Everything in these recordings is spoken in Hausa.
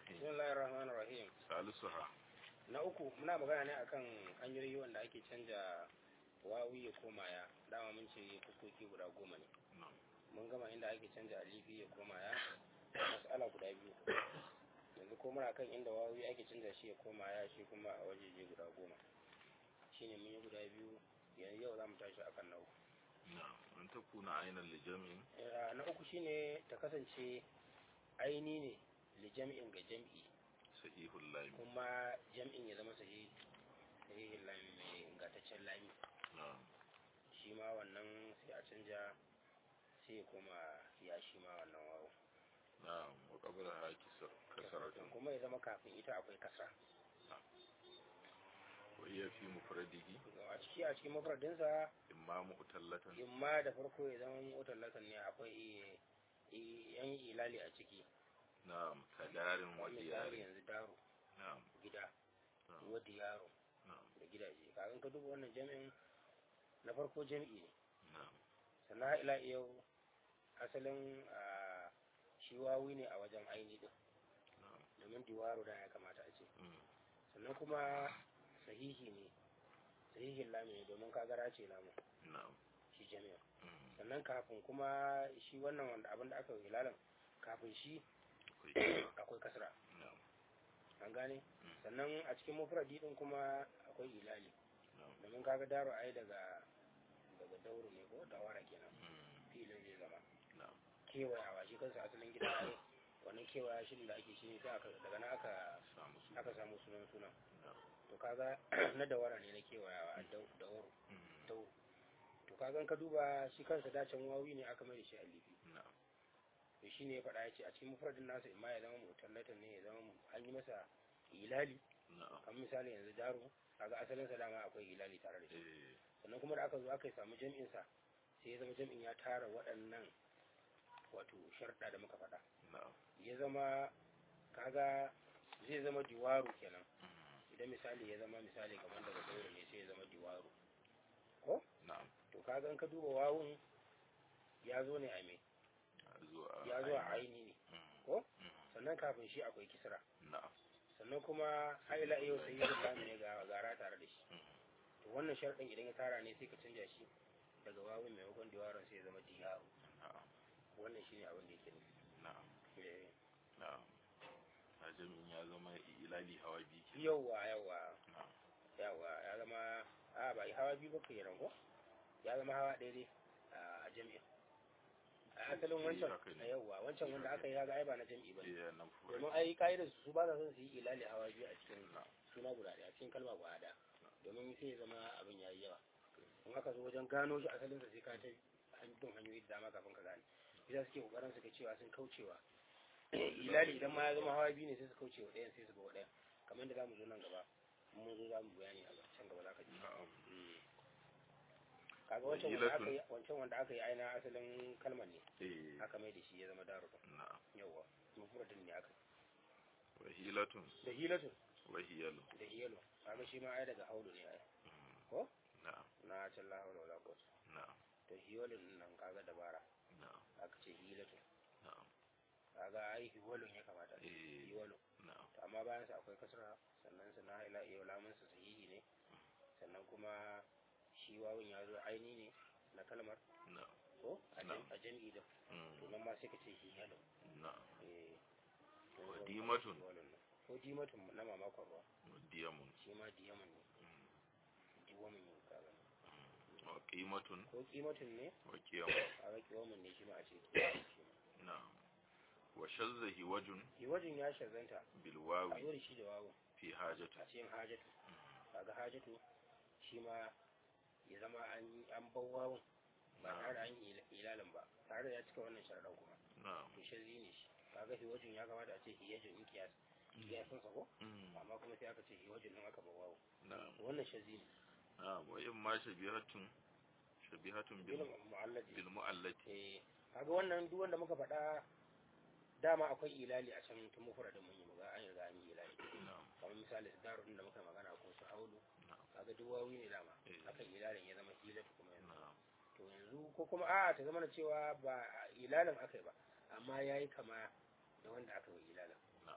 الرحيم bismillahir rahmanir rahim ثالثها na uku muna magana ne akan hanyoyi wanda ake canja wawi ya koma ya dama mun ce kukoki guda goma ne نعم mun gama inda ake canja alifi ya koma ya mas'ala guda biyu yanzu ko muna kan inda wawi ake canja shi ya koma ya shi kuma a wajeje guda goma shine mun yi guda biyu yanzu yau za mu tashi akan na uku نعم أن تكون عينا لجمع Eh, na uku shine ta kasance aini ne li jam'in ga jam'i صحيح اللام kuma jam'in ya zama sahihi sahihin lami mai ingantaccen lami نعم shi ma wannan sai a canja sai ya koma ya shi ma wannan wawo نعم وقبلها كسر كسرة kuma ya zama kafin ita akwai kasa وهي في مفرده a ciki a cikin mafradinsa إما مؤتلة imma da farko ya zama mutallatan ne akwai i- i- yan ilali a ciki نعم كدار wani misali وديار yanzu daro نعم gida نعم wadda yaro نعم da gidaje kagan ka duba wannan jami'in na farko jami'i ne نعم sannan har ila yau asalin a, shi wawi ne a wajen aini din نعم domin diwaro da ya kamata a ce مم. sannan kuma sahihi ne sahihin lami ne domin kagara ce lamu نعم shi jami'a مم. sannan kafin kuma shi wannan wanda abin da aka yi hilalan kafin shi كويس. akwai kasra نعم an gane مم. sannan a cikin mufradi din kuma akwai ilali نعم domin kaga daro ai daga daga dauro ne ko dawara kenan مم. filin zai zama نعم kewayawa shi kansa asalin gida ai wannan kewaya shi da ake shi ne sai aka daga nan aka سامو سو. aka samu sunan sunan نعم to kaga na dawara ne na kewayawa a dau- dawaro مم. dauro to kaga in ka duba shi kansa dacen wawi ne aka mai da shi alifi نعم to shi ne ya faɗa ya ce a cikin mufradin nasa imma ya zama mutallatan ne ya zama mu- an yi masa ilali نعم kamar misali yanzu daro kaga asalin sa dama akwai ilali tare da shi إيه. sannan kuma da aka zo aka samu jam'in sa sai ya zama jam'in ya tara waɗannan wato sharɗa da muka faɗa نعم ya zama kaga zai zama diwaru kenan مم. idan misali ya zama misali kamar daga dauro ne sai ya zama diwaru ko نعم to kaga in ka duba wawun ya zo ne a me zuwa ya zo a aini ne Mm. ko Mm. sannan kafin shi akwai kisra na'am sannan kuma haila yau sai yi lami ne ga gara tare da shi Mm. to wannan sharɗin idan ya tara ne sai ka canja shi daga wawun maimakon diwaron sai ya zama diyaru na'am wannan shine abin da yake nufi na'am Eh, na'am ajamin ya zama ilali hawa biyu ke yawwa yawwa na'am yawwa ya zama a ba hawa biyu ba ke ko ya zama hawa ɗaya dai a jami'a a asalin Eh, wancan haka ne. a yawwa wancan wanda aka yi kaga ai ba na jami'i ba ne eh nan furai domin ai ka'idar su ba sa son su yi ilali hawa biyu a cikin na'am suna guda ɗaya a cikin kalma guda ɗaya domin sai ya zama abin ya yi yawa in aka zo wajen gano shi asalin sa sai ka ta han- bin hanyoyi da dama kafin ka gane bisa suke kokarin su ga cewa sun kaucewa ilali idan ma ya zama hawa biyu ne sai su kaucewa ɗayan sai su ga ɗayan kamar da zamu zo nan gaba in mun zo zamu bayani a can gaba za ka ji na'am Mm. kaga wancan wanda aka yi wancan wanda aka yi aina asalin kalmar ne eh aka mai da shi ya zama daru na'am yawa mufradin ne aka wa hilatun da hilatun wa hiyalu da hiyalo kaga shi ma ai daga haulu ne ai Mm. ko na'am na can la haula wala quwwata na'am to hiyalun nan kaga dabara na'am aka ce hilatun na'am kaga ai hiwalun ya kamata eh hiwalun na'am to amma bayan sa akwai kasra sannan sa na ila iya lamun sa sahihi ne sannan kuma shi wawun ya zo aini ne na kalmar na'am ko a Na'am. jam- a jam'i da mm, to nan ma sai ka ce hiyalun na'am eh to Wa zan- dimatun. hiwalun nan. ko dimatun na mamakon ruwa wa diyamun shi ma diyamun ne mm, diwamun ne kaga mm, wa qimatun ko kimatun ne wa qiyamun a ga kiwamun ne shi ma a ce kiwamun shi ma na'am wa shazza hiwajun hiwajin ya shazanta bil a wawi zo da shi da wawun fi hajati a cikin hajatu kaga hajatu shi ma ya zama an an bar wawun ba tare da an yi ila- ilalin ba tare da ya cika wannan sharaɗan kuma na'am to shazi ne shi kaga hiwajin ya kamata a ce hiyajin in kiyas kiyasin sa ko mm, amma kuma sai aka ce hiwajin nan aka bar wawun na'am wannan shazi ne na'am wa imma shabihatun shabihatun bil ilm mu'alladi bil mu'allati eh kaga wannan duk wanda muka faɗa dama akwai ilali a can tun mufradin mun yi muga an riga an yi ilali na'am kamar misali su darun da muka magana ko su haulu na'am kaga duk wawi ne dama Eh. akan ilalin ya zama hilatu kuma yanzu na'am to yanzu ko kuma a ta zama na cewa ba ilalin aka yi ba amma ya yi kama da wanda aka yi ilalin na'am to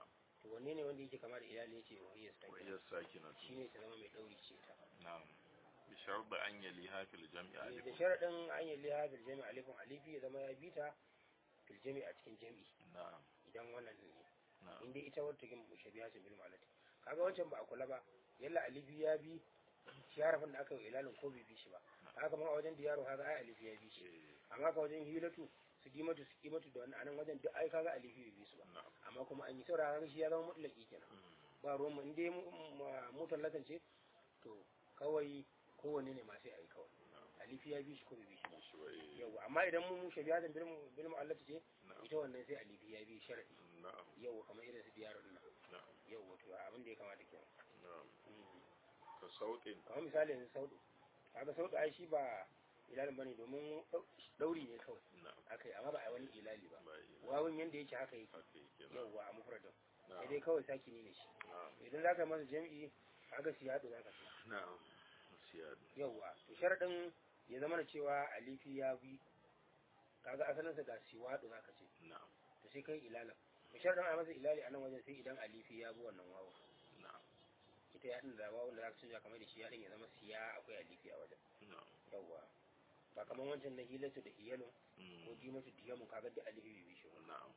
to wanne ne wanda yake kama da ilali yace wahiyar sakina وهي الساكنة shine ta zama mai dauri ce ta نعم بشرط أن يليها في الجمع da ألف sharadin an yi liha bil jami alifun alifi ya zama ya bita fil jami a cikin jami نعم idan wannan ne نعم in dai ita wata gin mushabiha ce bil malati kaga wancan ba a kula ba yalla alifi ya bi shi harafin da aka yi ilalin ko bai bi shi ba haka ma a wajen diyaro kaga ai alifi ya bi shi إيه، amma ka wajen hilatu su dimatu su kimatu da wannan anan wajen duk ai kaga alifi bai bi su ba نعم amma kuma an yi saura kaga shi ya zama mutlaki kenan مم. ba ruwan mu in dai mutan lakan ce to kawai kowanne ne ma sai a yi kawai نعم alifi ya bi shi ko bai bi shi ba شوي yau amma idan mun mushe biya da bil mu'allati ce نعم ita wannan sai alifi ya bi sharadi نعم yau kamar irin su diyar din nan نعم yau wato abin da ya kamata kenan نعم كصوت kamar misali yanzu saudu kaga saudu ai shi ba ilalin bane domin dauri ne kawai نعم akai amma ba a wani ilali ba باي wawun yanda yake haka yake حقيقي نعم yauwa a mufradin sai نعم dai kawai saki ne shi نعم idan zaka masa jami'i kaga siyadu zaka ce نعم سياد yauwa to sharadin ya zama da cewa alifi ya bi kaga asalinsa ga siwadu zaka ce نعم to sai kai ilala to sharadin a masa ilali a nan wajen sai idan alifi ya bi wannan wawu نعم ita ya din da wawun da zaka canja kamar da shi ya din ya zama siya akwai alifi a wajen نعم yauwa ba kamar wancan na hilatu da iyalun ko مم. dimatu diyamun kaga da alifi bai bi shi ba نعم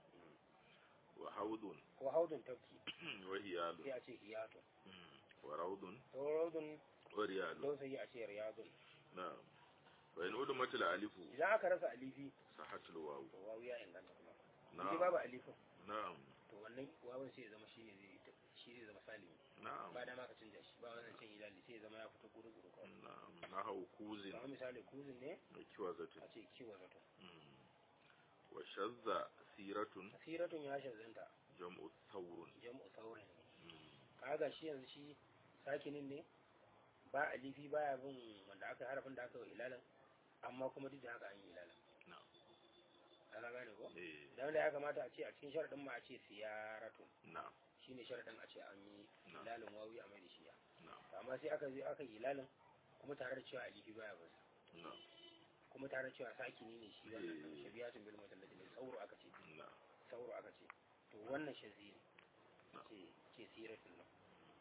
وحوض ko haudun tafki وهيال sai a ce hiyatun مم. وروض to raudun وريال don sai a ce riyadun نعم وإن أدمت الألف idan aka rasa alifi صحت الواو to wawu ya inganta kuma in نعم babu alifin نعم to wannan wawun sai ya zama shi ne zai shi zai zama salimi نعم ba da ma ka canja shi ba wannan cin ilali sai ya zama ya fito guru guru kawai نعم نحو كوز kamar misali kuzin ne وكوزة a ce kiwa zato مم. وشذ سيرة asiratun ya shazanta جمع ثور jam'u saurin ne مم. kaga shi yanzu shi sakinin ne ba alifi baya bin wanda aka harafin da aka yi ilalan amma kuma duk da haka an yi ilalan نعم ka gane ko إيه. dan da ya kamata a ce a cikin sharadin ma a ce siyaratun نعم shine sharadin a ce an yi نعم ilalin wawi a mai da shi ya نعم amma sai aka je aka yi ilalin kuma tare da cewa alifi baya bin sa نعم kuma tare da cewa sakini ne shi wannan Eh. kan shabiyatun bil mutallati ne sauro aka ce نعم sauro aka ce to wannan shazi ne Na'am. ce ce siratun nan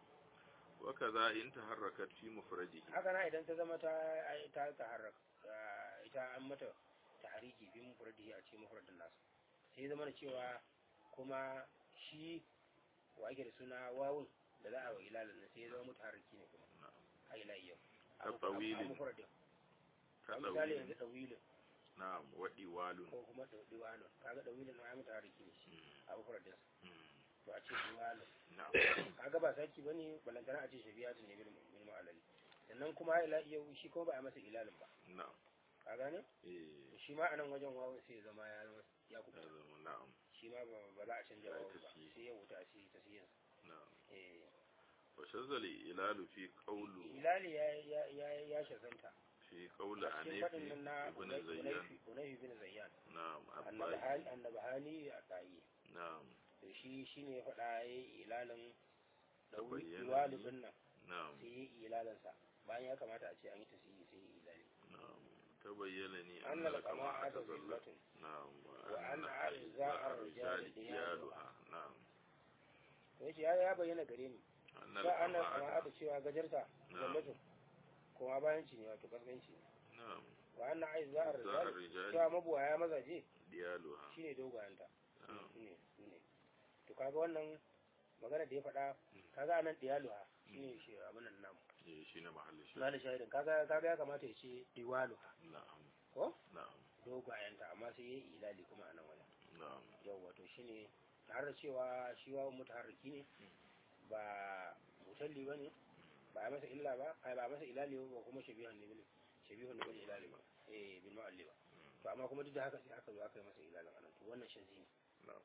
وكذا إن تحركت في مفرده haka na idan ta zama ta ta taharrak ita an mata tahriki bi mufradihi a cikin mufradin nasu sai zama da cewa kuma shi wa ake da suna wawun da za a wa ilalin nan sai ya zama mutaharriki ne kuma نعم a ila yau Ka tsawilin. a mufradin a misali yanzu كطويل dawilin نعم وديوال ko kuma diwalin kaga dawilin na ya mutaharriki ne shi مم. a mufradin مم. to a ce diwalin نعم kaga ba saki bane balantana a ce shabiyatun ne bil bil mu'allali sannan kuma ila yau shi kuma ba a masa ilalin ba نعم ka gane إيه. shi ma anan wajen wawun sai ya zama ya zama ya kuɓuta هذا نعم shi ma ba ba za a canja Ba a wawun ba tafi. sai ya wuta a sai ta siyan نعم eh وشذ الإلال في قول hilali ya ya ya ya shazanta في قول a cikin faɗin عنيف nan na ابن زيان Unayfi bin Zayyan نعم annabi عباس hali annabi hali a tsayi نعم to shi shine ya faɗa yayi ilalin da Tabayyana ni. walibin nan نعم sai yayi ilalin sa bayan ya kamata a ce an yi tasiri sai yayi ilali نعم تبين لي أن أن لك ما القماعة أتظلت ذلة نعم وأن وأن أعزاء أعزاء الرجال الرجال ديالها نعم to yace ya ya bayyana gare ni أن ba ana القماعة kama'a da cewa gajarta نعم zallatu kuma bayan ci ne wato kaskanci ne نعم wa anna aiza أعزاء ar-rijal الرجال cewa mabuwaya mazaje ديالها shine dogayanta نعم ne ne to kaga wannan magana da ya faɗa kaga anan diyaluha shine shi abin nan namu إيه شيء محل الشيء na da shahidin kaga kaga ya kamata ya ce diwaluha نعم ko نعم dogayanta amma sai yayi ilali kuma anan wajen نعم yau wato shine tare da cewa shi wa mutaharriki ne ba mutalli bane ba a masa illa ba ai ba a masa ilali ba kuma shabihan ne bil shabihun ne bil ilali ba eh bil mu'alli ba to amma kuma duk da haka sai aka zo aka yi masa ilalin anan to wannan shazi ne نعم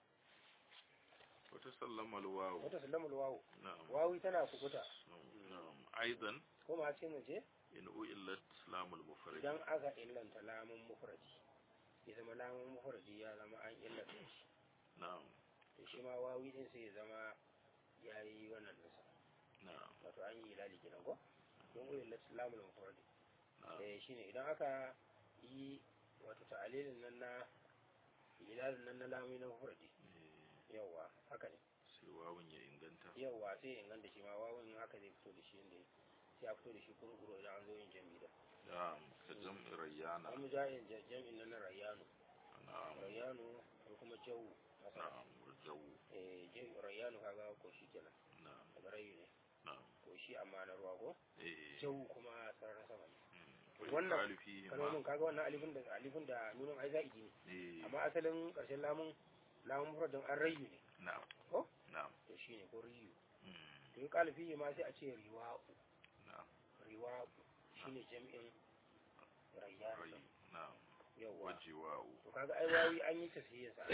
وتسلم الواو wata sallamul wawu نعم wawi tana kukuta نعم أيضا ko ma ce mu je إن أئلت لام المفرد idan aka illanta lamun mufradi ya zama lamun mufradi ya zama an illanta shi نعم to shi ma wawi din sai ya zama ya yi wannan nasa نعم wato an yi ilali kenan ko don illat lamun mufradi نعم eh shine idan aka yi wato ta'alilin nan na ilalin nan na lamun na mufradi إيه، yawa haka ne sai wawun ya inganta yawa sai ya inganta shi ma wawan haka zai fito da shi inda sai a fito da shi kurkuru idan an zo yin jami'i da na'am ka jam'i rayyana an mu ja'in jami'in nan na rayyano na'am rayyano ko kuma jawu haka na'am wajawu eh jami'in rayyano kaga ko shi kenan na'am daga rayu ne na'am ko shi amma na ruwa ko eh jawu kuma sararin sama ne wannan wannan kalifi kalmomin ma kaga wannan alifin da alifin da nunin ai za'idi ne eh amma asalin karshen lamun lamun mufradin an rayu ne na'am ko? na'am to shine ko riyu mm, to in kalifi ma sai a ce riwa'u na'am riwa'u shine jami'in rayyano rai na'am yawa wajiwa'u to kaga ai wawi an yi tasirin sa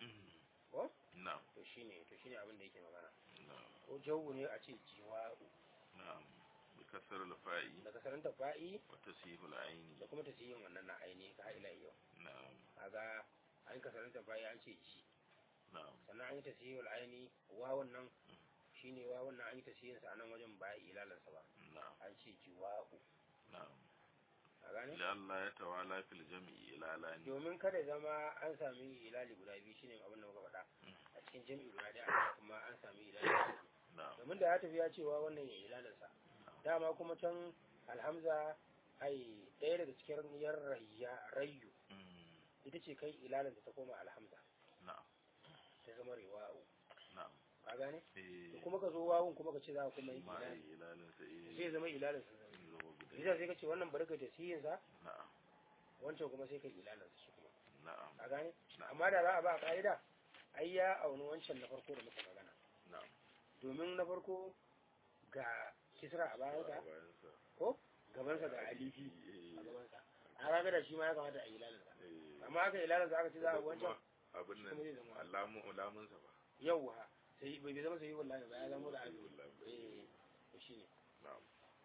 ko na'am to shine to shine abin da yake magana na'am ko jawu ne a ce jiwa'u na'am bi kasar al-fa'i daga saranta fa'i wa tasihul aini da kuma tasirin wannan na aini ka ila yau na'am kaga an yi kasaranta fa'i an ce ji na'am sannan an yi tasirin aini wawan nan shine wawan nan an yi tasirin sa a nan wajen ba ilalansa ba na'am an ce jiwa'u na'am a gane lalla ya tawala fil jam'i ilalani domin kada zama an sami ilali guda biyu shine abin da muka faɗa Mm. a cikin jami'i guda ɗaya kuma an sami ilali guda biyu na'am domin da ya tafi ya cewa wannan ya ilalinsa dama kuma can alhamza ai ɗaya daga cikin yar rayya rayu mm, ita ce kai ilalinta ta koma alhamza na'am ta zama riwa'u na'am ka gane eh to kuma ka zo wawun kuma ka ce za ka kuma yi ma ilali ilalin sa eh sai ya zama ilalinsa zama guda bisa sai ka ce wannan barka da siyinsa na'am wancan kuma sai ka yi ilalinsa shi kuma na'am ka gane na'am amma da za a ba a ka'ida ai ya auni wancan na farko da muka magana na'am domin na farko ga kisra a bayansa bayan sa ko gabansa ga alifi eh a gabansa a raga da shi ma ya kamata a yi lalinsa eh amma aka yi lalinsa aka ce za a wancan abin kuma zai nan zama alamun alamun sa ba yauwa sai bai bai zama sai wallahi ba ya zama da ali Wallahi. eh to shine na'am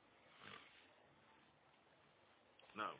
na'am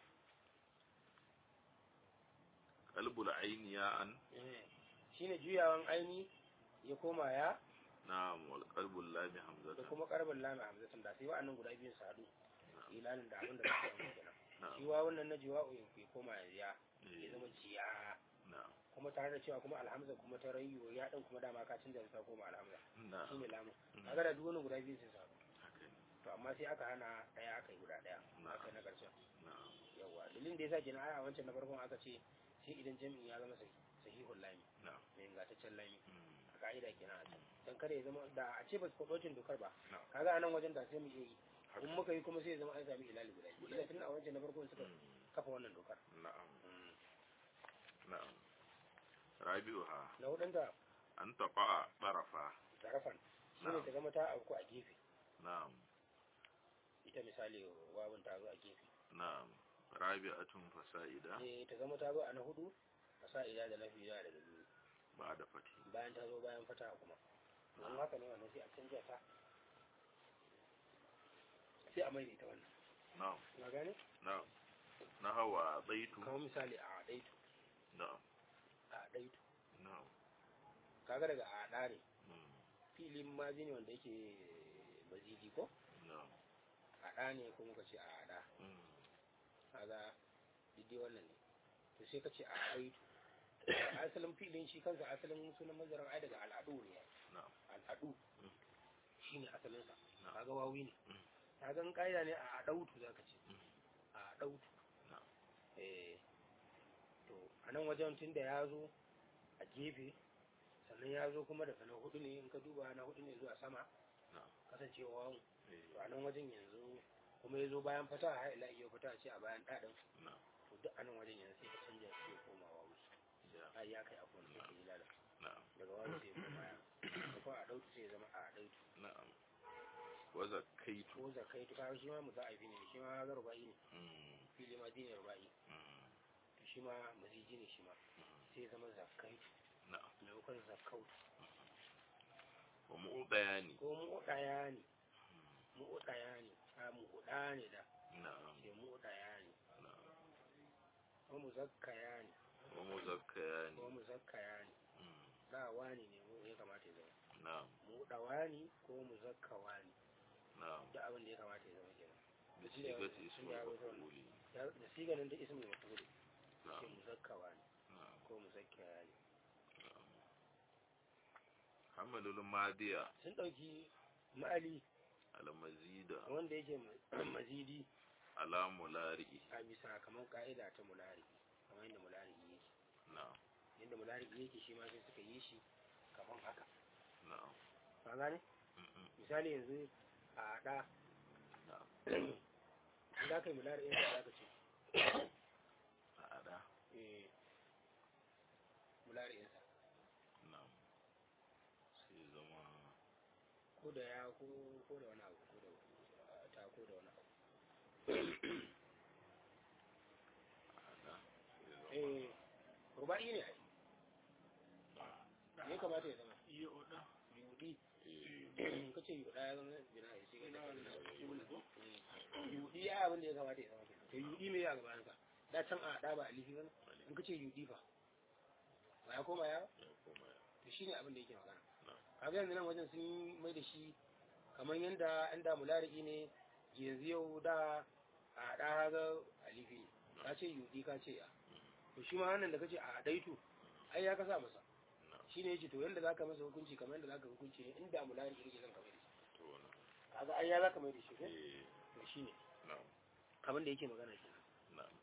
qalbul aini ya an eh shine juyawan aini ya koma ya na'am wal qalbul lam da hamzatan kuma karbin lami hamzatun da sai wa'annan guda biyun su haɗu ilalin da abin da za su yi kenan na'am shi wa wannan na jiwa'u ya koma ya ya eh, zama jiya na'am kuma tare da cewa kuma alhamza kuma ta rayu ya ɗan kuma dama ka canza ta koma alhamza na'am shine lamun Mm. kaga da duk wannan guda biyun sun su haɗu haka ne to amma sai aka hana ɗaya aka yi guda ɗaya Na'am. aka yi na ƙarshen na'am yawa dalilin da yasa kenan aya wancan na farkon aka ce sai idan jami'in ya zama sahi- sahihul lami na'am mai ingantaccen lami mm, a ka'ida kenan a can dan kada ya zama da a ce ba su faɗocin dokar ba na'am kaga a nan wajen da sai mu iya yi haka in muka yi kuma sai ya zama an sami ilali guda biyu ila tun a wancan na farkon suka mm, kafa wannan dokar na'am na'am rabi'uha na hudun da an taqa tarafa zarafan shi ne Na'am. ta zama ta auku a gefe na'am ita misali wawun ta zo a gefe na'am rabi'atun fasa'ida eh ta zama ta zo a na hudu a sa ila da lafi da daga biyu ba da fati bayan ta zo bayan fata kuma don haka ne wannan sai a canja ta sai a mai da ita wannan na'am na gane na'am na hawa baitu kamar misali a adaitu na'am a adaitu na'am kaga daga a ada ne mm, filin mazi ne wanda yake bazili ko na'am ada ne ko muka ce a ada mm, kaga diddi wannan ne to sai ka ce a adaitu asalin filin shi kansa asalin sunan mazarin ai daga al'adu ne na'am al'adu Mm. shine asalinsa Na'am. kaga wawi ne Mm. kaga in kaida ne a adautu zaka ce Mm. a adautu Na'am. eh to a nan wajen tun da ya zo a gefe sannan ya zo kuma daga na hudu ne in ka duba na hudu ne zuwa sama Na'am. kasancewa wawan eh, to a nan wajen yanzu kuma ya zo bayan fata har ila iya fata ce a bayan ɗaɗin na'am to duk a nan wajen yanzu sai ka canja shi ya koma wawu ya ai ya kai akwai sai ka yi lada na'am daga wawu sai ya koma ya da kuma a ɗautu sai ya zama a ɗautu na'am wa zakaitu ko zakai to kaga shi ma mu za a yi ne shi ma ga rubai ne mm, fili ma dinin rubai mm, to shi ma maziji ne shi ma sai ya zama zakai na'am maimakon zakautu wa mu'udayani ko mu'udaya ne mu'udaya ne a mu'uda ne da na'am ke mu'udaya ne na'am ko muzakkaya ne wa muzakkayani ko muzakkaya ne mm, da wani ne mu ya kamata ya zama na'am mu'udawa ne ko muzakkawa ne na'am da abin da ya kamata ya zama kenan da shi da- sigati shi ismul da ya wuce maf'uli Ya- da siganin da ismul maf'ul ke na'am muzakkawa ne na'am ko muzakkaya ne na'am hamalul madiya sun ɗauki ma'ali al mazida wanda yake ma- mazidi ala mulari a bisa kamar ka'ida ta mulari kamar yadda mulari yake na'am yadda mulari yake shi ma sai suka yi shi kamar haka na'am ka gane mm, misali yanzu a haɗa na'am in za ka yi mulari ɗin za ka ce ada eh, mulari ɗinsa na'am sai zama ko da ya ko ko da wani abu ko da ah, ta ko da wani abu ada sai zama eh ruba'i ne ai me kamata ya zama iya oda yudi eh, ka ce yuda ya zama bina ya sai ka ce yudi ya abin da ya kamata ya zama kenan. to yudi me ya gabanin ka da can a da ba alifi bane in ka ce yudi fa ba ya koma ya ya koma ya to shine abin da yake magana na'am kaga yanzu nan wajen sun mai da shi kamar yanda an da mulari'i ne yanzu yau da a da haga alifi ne ka ce yudi ka ce ya to shi ma wannan da kace a daitu ai ya kasa masa na'am shine yace to yanda zaka masa hukunci kamar yanda zaka hukunci ne inda mulari'i yake zan kamar da shi to wannan kaga ai ya zaka mai da shi ko eh to shine na'am abin da yake magana kenan na'am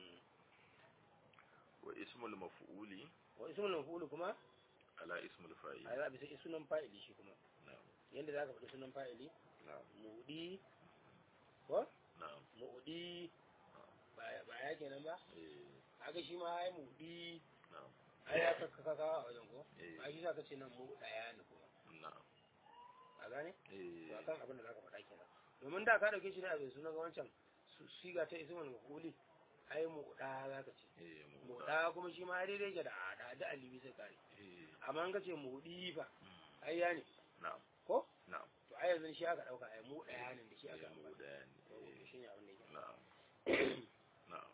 wa ismul maf'uli wa ismul maf'ul kuma ala ismul fa'il a za bisa sunan fa'ili shi kuma na'am yanda zaka faɗi sunan fa'ili na'am mudi ko na'am mudi ba ba ya kenan ba eh kaga shi ma ai mudi na'am ai ya kaka kaka a wajen ko eh ai shi zaka ce nan mu daya ne kuma na'am a gane eh to akan abin da zaka faɗa kenan domin da ka dauke shi da abin sunan ga wancan su- siga ta ismul maf'uli ai mu da zaka ce eh mu mu da kuma shi ma daidai ke da da da alibi sai kare eh amma an ka ce mu di fa mm, ai ya ne na'am ko na'am to ai yanzu shi aka dauka ai mu daya ne da shi aka eh mu ambata da to ne shi ne abin da yake na'am na'am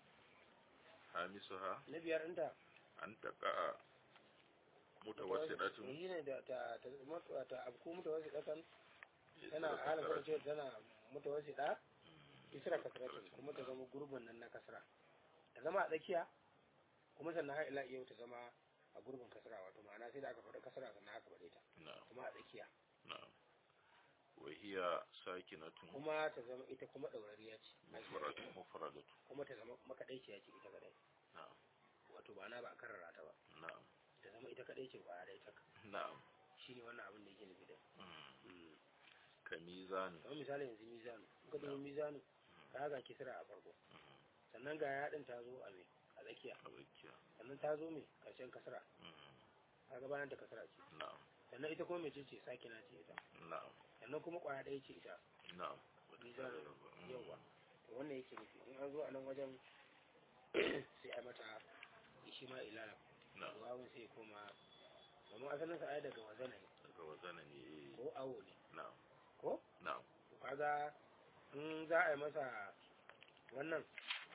hamisuha na biyar ɗinta an taqa mutawassidatun shi ne da ta ta mutu- ta abku mutawassiɗatan tana isra halin kasara. ce tana mutawassiɗa Mm, isra kasratin kuma ta zama gurbin nan na kasra ta zama a tsakiya kuma sannan har ila yau ta zama a gurbin kasra wato ma'ana sai da aka faɗi kasra sannan aka faɗe ta na'am kuma a tsakiya na'am wa hiya sakinatun kuma ta zama ita kuma ɗaurariya ce mufradatu mufradatu kuma ta zama makaɗaiciya ce ita kadai na'am wato ba na ba a karrara ta ba na'am ta zama ita kadai ce ba dai ta na'am shine wannan abin da yake nufi da mm, ka mizan kamar misali yanzu mizanu in ka dubi mizanu ka ga kisra a farko mm, sannan ga yaɗin ta zo a me a tsakiya abakiya sannan ta zo me ƙarshen kasra mm, kaga bayan ta kasra ce na'am sannan ita kuma mece ce sakina ce ita na'am sannan kuma kwaya ɗaya ce ita na'am mizan Mm, yauwa to wannan yake nufi in an zo a nan wajen sai a mata shi ma ilala na'am wawun sai koma domin asalin sa ai daga wazana ne daga wazana ne eh, ko awo ne na'am ko na'am to kaga in za a yi masa wannan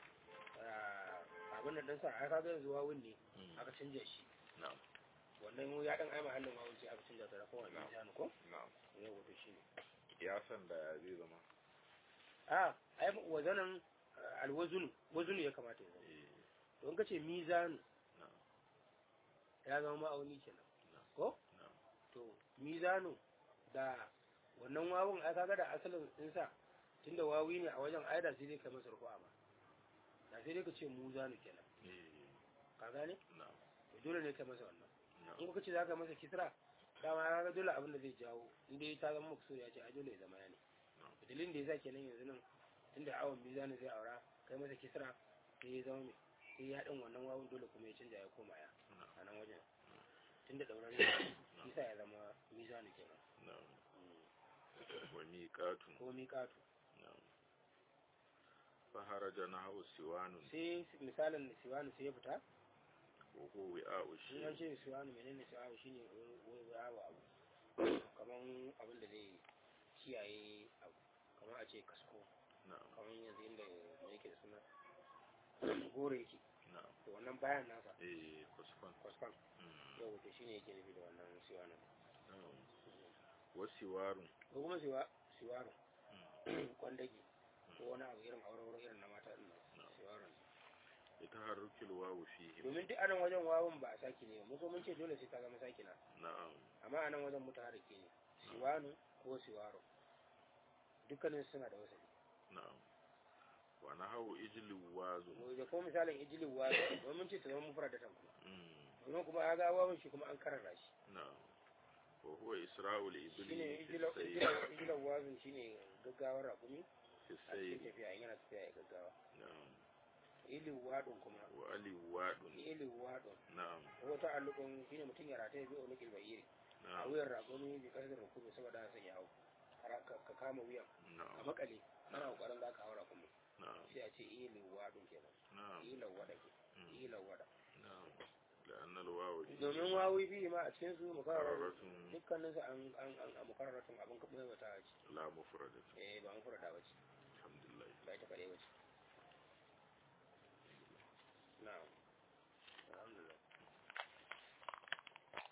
ah, abin da ɗansa ai kaga yanzu wawun ne mm, aka canja shi na'am wannan ya ɗan ai mahallin wawun sai aka canja ta da kowane Na'am. mizanu ko na'am yau wato shi ne ya san da zai zama a ai wazanan ah, alwazunu wazunu ya kamata ya zama eh, don ka ce mizanu na'am ya zama ma'auni kenan na'am ko na'am to mizanu da wannan wawun ai kaga da asalin insa tunda wawi ne a wajen aida sai dai ka masa rufu'a ba da sai dai ka ce muzanu kenan eh, ka gane na'am to dole ne ka masa wannan na'am in kuka ce zaka masa kisra dama ya ga dole abin da zai jawo in dai ta zama maksud ya ce ai dole ya zama ya ne Na'am. dalilin da yasa kenan yanzu nan tunda awon mizanu zai aura kai masa kisra sai ya zama mai sai ya din wannan wawun dole kuma ya canja ya koma ya na'am a nan wajen tunda dauran yasa ya zama mizanu kenan na'am Mm. wa miqatun ko miƙatu na'am fa haraja nahu siwanun sai misalin siwanu sai ya fita wa huwa wi'a'u in an shi ce siwanu menene siwanu shine wai yawo abu kaman abin da zai kiyaye abu kamar a ce kasko na'am kamar yanzu inda me yake da suna gore yake na'am to wannan bayan nasa eh kusfan kwaskwan mm, yau to shine yake nufi da wannan siwanu na'am wa siwarun ko kuma siwa siwaru mm, kwandage ko wani abu irin aure irin na mata din nan Na'am. siwarun لتحرك الواو فيه domin duk anan wajen wawun ba a saki ne mu ko mun ce dole sai ta zama sakina نعم amma anan wajen mutaharriki ne siwanu ko siwaro dukkanin suna da wasali نعم ونحو إجل واز da ko misalin ijilin wazo domin mun ce ta zama mufradatan kuma مم. domin kuma ya ga wawun shi kuma an karara shi نعم وهو إسراء الإبل shine في السير ijilan wazun shine gaggawar rakumi في a cikin السير tafiya in yana tafiya ya gaggawa نعم ilin wadun kuma وألي واد ilin wadun نعم wata allukun shine mutum ya rataye bi unuqil ba'iri a نعم wuyan rakumi bi kasar rukumi saboda san ya hau Har ka ka kama wuyan ka نعم makale ana kokarin za ka haura kuma نعم sai a ce ilin wadun kenan نعم ilan wada ke مم. ilan wada نعم لأن الواو domin wawi bi ma a cikin su mukarrarar مكررة dukkanin su an an an mukarraratun abin kaɓe wata ce لا مفردة eh ba mufrada bace الحمد لله ba ita kare bace